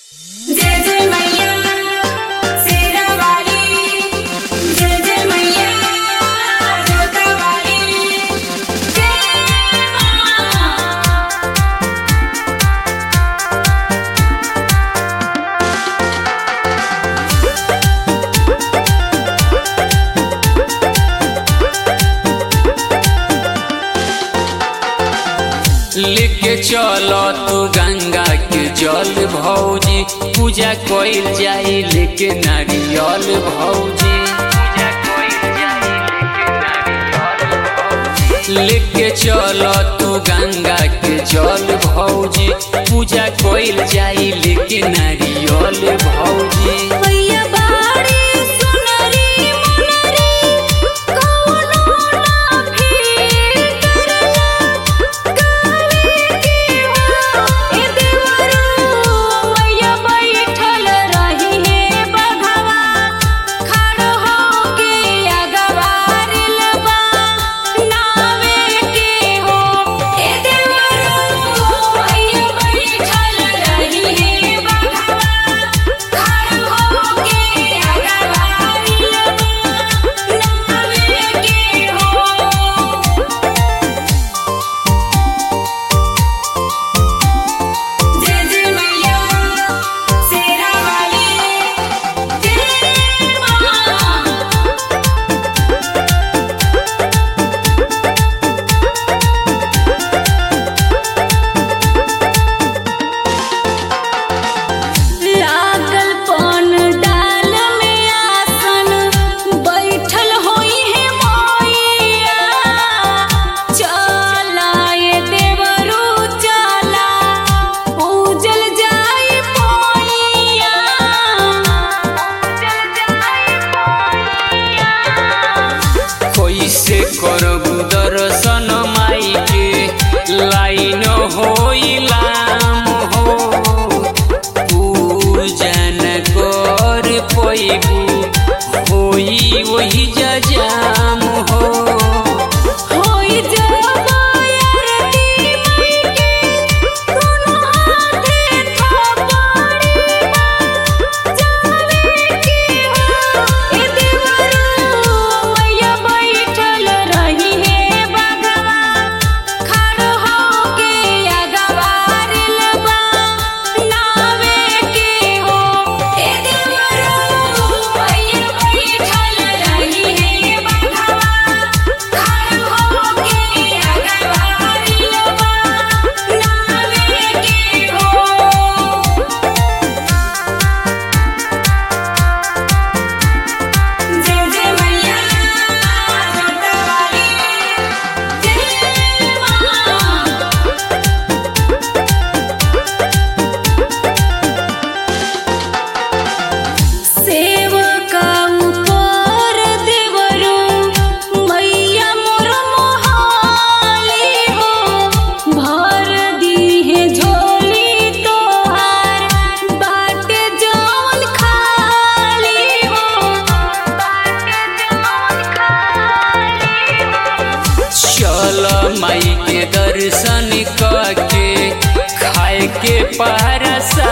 जय जय मैया शेरा वाली जय जय मैया जोता वाली जय मां लेके चलो तू गंगा के जल भौजी पूजा कइल जाई लेके नारियल भौजी पूजा कइल जाई लेके नारियल भौजी। लेके चलो तू गंगा के जल भौजी पूजा कइल जाई लेके नारियल भौजी मैया बाड़ी सुनरी मुनरी कौनो ना फिर करे के हो ए देवरू मैया बैठल रही हे बघवा खड़ हो के अगवारिल बा नावे के हो ए देवरू मैया बैठल रही हे बघवा खड़ हो के अगवारिल बा नावे के हो जय जय मैया शेरा वाली जय मां लागल पन डाल में आसन बैठल होई है मैया चला ये देवरू चला पूजल जाई मैया पूजल जाई मैया कैसे करबू दर्शन माई के लाइन होइलाम हो पूजन कर पैबू होई वही जजाम हो होई जबायरती मैके दोनों हाथे थपड़ी जावे के हो ए देवरू मैया बैठल रही हे बगवा खड़ हो के अगवारिल बा नावे के हो ए देवरू मैया बैठल रही हे बगवा खड़ हो के अगवारिल बा नावे के हो जय जय मैया जोता वाली जय मां सेवका ऊपर देवरू मैया मोर मोहाली हो भर दीहे झोली तोहार बाटे जौन खाली हो बाटे जौन खाली हो चल माई के दर्शन करके खाए के पारसा